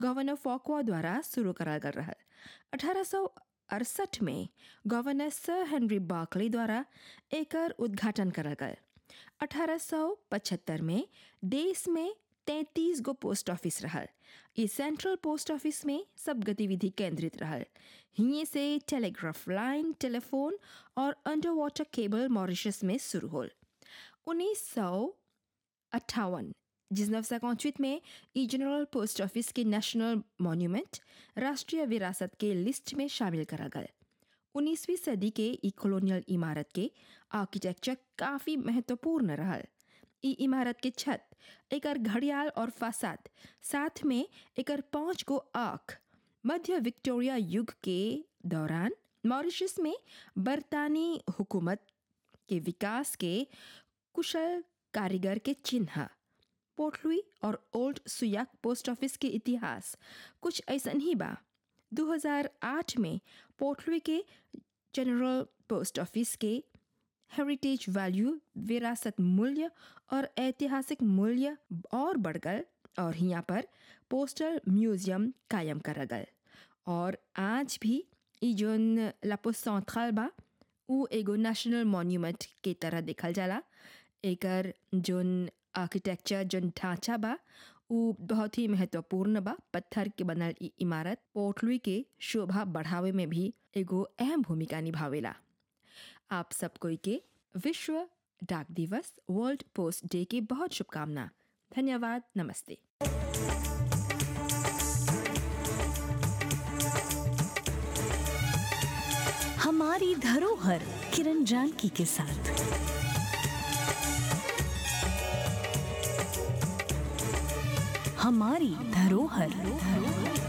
governor फॉकवा द्वारा शुरू कराल गल रहल अठारह अड़सठ में गवर्नर सर हेनरी बार्कले द्वारा एकर उद्घाटन करल गल 1875 में देश में 33 गो पोस्ट ऑफिस रहल ई सेंट्रल पोस्ट ऑफिस में सब गतिविधि केंद्रित रहल हिये से टेलीग्राफ लाइन टेलीफोन और अंडर वाटर केबल मॉरिशस में शुरू होल उन्नीस सौ अट्ठावन जिसनव सैकौचवित में ई जनरल पोस्ट ऑफिस के नेशनल मॉन्यूमेंट राष्ट्रीय विरासत के लिस्ट में शामिल करा गया उन्नीसवीं सदी के ई कॉलोनियल इमारत के आर्किटेक्चर काफ़ी महत्वपूर्ण रहल ई इमारत के छत एकर घड़ियाल और फासाद साथ में एकर पांच गो आँख मध्य विक्टोरिया युग के दौरान मॉरिशस में बरतानी हुकूमत के विकास के कुशल कारीगर के चिन्ह पोर्टलुई और ओल्ड सुयाक पोस्ट ऑफिस के इतिहास कुछ ऐसा ही बा 2008 में पोर्टलुई के जनरल पोस्ट ऑफिस के हेरिटेज वैल्यू विरासत मूल्य और ऐतिहासिक मूल्य और बढ़ गल और यहाँ पर पोस्टल म्यूजियम कायम करा गल और आज भी ई जोन लापो सेंट्रल बा उ एगो नेशनल मॉन्यूमेंट के तरह देखल जाला एकर जोन आर्किटेक्चर जोन ढांचा बा उ बहुत ही महत्वपूर्ण बा पत्थर के बनल ई इमारत पोर्टलुई के शोभा बढ़ावे में भी एगो अहम भूमिका निभावेला आप सब कोई के विश्व डाक दिवस वर्ल्ड पोस्ट डे की बहुत शुभकामना धन्यवाद नमस्ते हमारी धरोहर किरण जानकी के साथ हमारी धरोहर